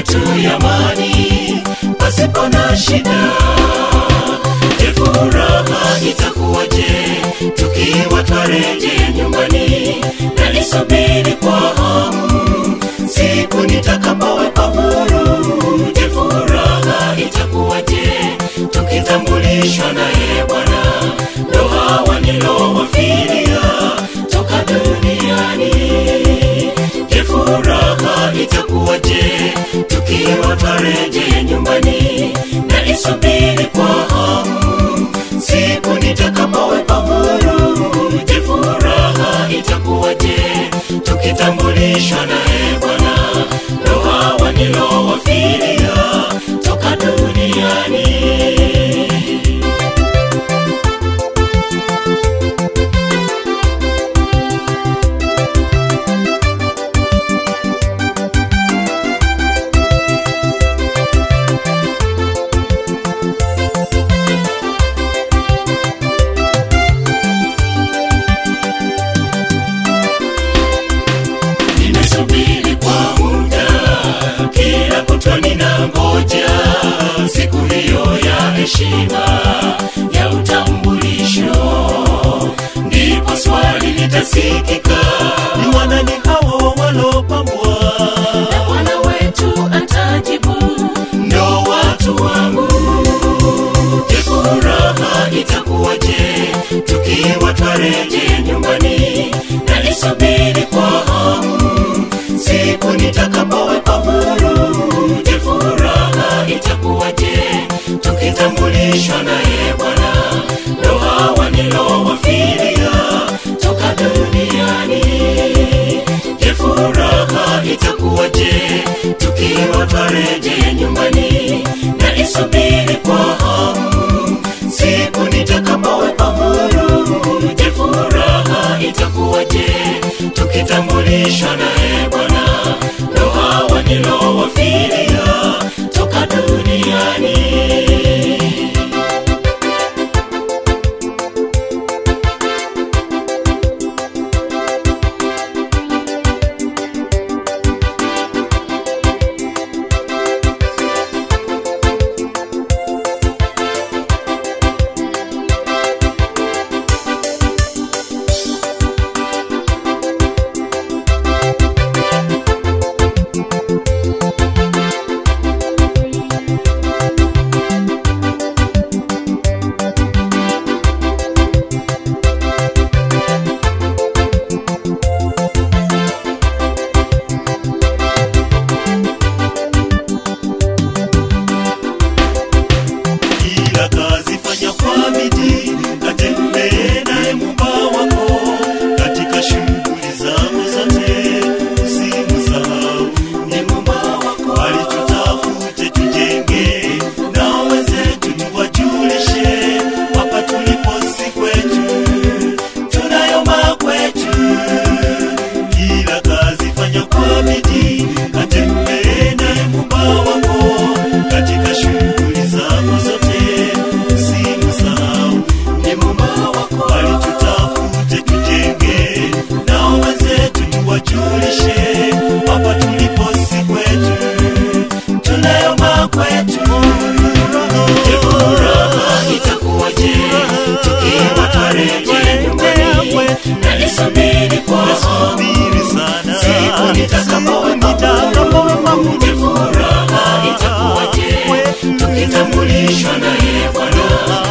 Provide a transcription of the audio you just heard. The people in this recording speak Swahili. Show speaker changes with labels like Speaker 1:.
Speaker 1: yetu ya amani pasipo na shida. Je, furaha itakuwaje tukiwa twarejea nyumbani? Nalisubiri kwa hamu siku nitakapowekwa huru. Je, furaha itakuwaje tukitambulishwa naye Bwana? Ndo hawa nilowafiria toka duniani. Je, furaha itakuwaje tukiwa twarejea nyumbani? Nalisubiri kwa hamu siku nitakapowekwa huru. Je, furaha itakuwaje tukitambulishwa naye Bwana? Ndo hawa nilowafiria toka duniani. nimesubiri kwa muda, kila kutwa ninangoja siku hiyo ya heshima ya utambulisho, ndipo swali litasikika,
Speaker 2: ni wanani hao walopambwa
Speaker 1: na Bwana wetu atajibu, ndo watu wangu. Je, furaha itakuwaje tukiwa twarejea nyumbani? Nalisubiri kwa hamu siku nitakapowekwa huru. Je, furaha itakuwaje tukitambulishwa naye Bwana? Ndo hawa nilowafiria toka duniani. Je, furaha itakuwaje tukiwa twarejea nyumbani? Nalisubiri kwa hamu siku nitakapowekwa huru. Je, furaha itakuwaje tukitambulishwa naye Bwana? Ndo hawa nilowafiria toka duniani.
Speaker 2: kila kazi fanya kwa bidii katembee naye mumba wako katika shughuli zako zote usimsahau ni mumba wako alitutafute tujenge na wenzetu tuwajulishe hapa tulipo si kwetu tunayoma kwetu kila kazi fanya kwa bidii katembee naye mumba wako katika shughuli zako zote usimsahau ni mumba wako alitutafute tujenge nao wenzetu tuwajulishe hapa tulipo si kwetu tunayoma kwetu
Speaker 1: Je, furaha itakuwaje tukiwa twarejea nyumbani? Nalisubiri kwa hamu
Speaker 2: Subiri sana
Speaker 1: siku nitakapowekwa huru. Je, furaha itakuwaje tukitambulishwa naye Bwana?